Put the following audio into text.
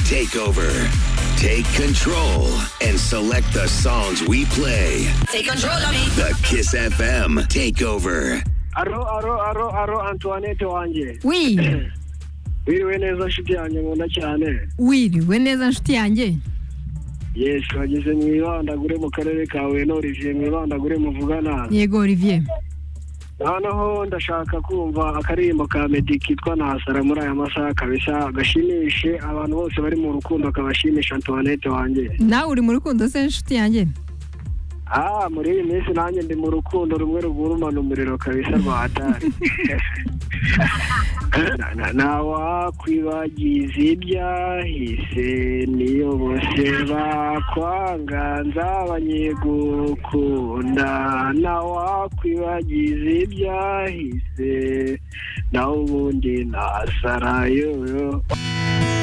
take over, take control, and select the songs we play. Take control of me. The Kiss FM Takeover. aro aro aro aro antoinette wanjye wi wiriwe neza nshuti yanjye nkunda cyane wiriwe neza nshuti yanjye yes wageze mu ibandagure mu karere ka huye n'orivier mu ibandagure muvugana yego olivier noneho ndashaka kumva akaririmbo ka meddy kitwa ntasara muri aya masaha kabisa gashimishe abantu bose bari mu rukundo kabashimisha antoinette wanjye nawe uri mu rukundo se nshuti yanjye ah muri iyi minsi nanjye ndi mu rukundo rumwe rugurumana umuriro kabisa rwa hatari Na- na- ntawakwibagiza ibyahise niyo bose bakwanga nzabanye gukunda ntawakwibagiza ibyahise nawe ubundi nasarayoyo